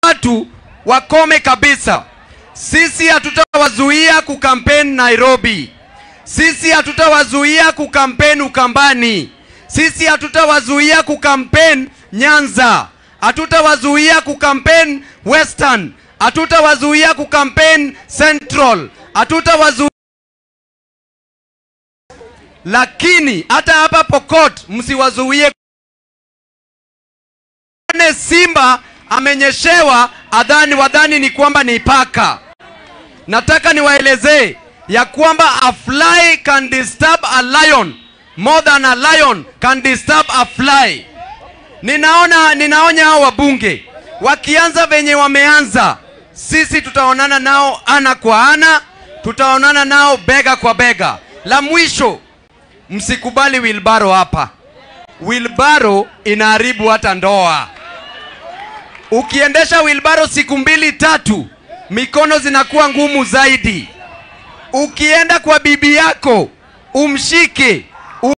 watu wakome kabisa. Sisi hatutawazuia kukampeni Nairobi. Sisi hatutawazuia kukampeni Ukambani. Sisi hatutawazuia kukampeni Nyanza. Hatutawazuia kukampeni Western. Hatutawazuia kukampeni Central. Hatutawazuia lakini hata hapa Pokot msiwazuie. Ane Simba amenyeshewa adhani, wadhani ni kwamba ni paka. Nataka niwaelezee ya kwamba a fly can disturb a lion more than a lion can disturb a fly. Ninaona, ninaonya hao wabunge wakianza venye wameanza, sisi tutaonana nao ana kwa ana, tutaonana nao bega kwa bega. La mwisho, msikubali wilbaro hapa. Wilbaro inaharibu hata ndoa. Ukiendesha wilbaro siku mbili tatu, mikono zinakuwa ngumu zaidi. Ukienda kwa bibi yako umshike,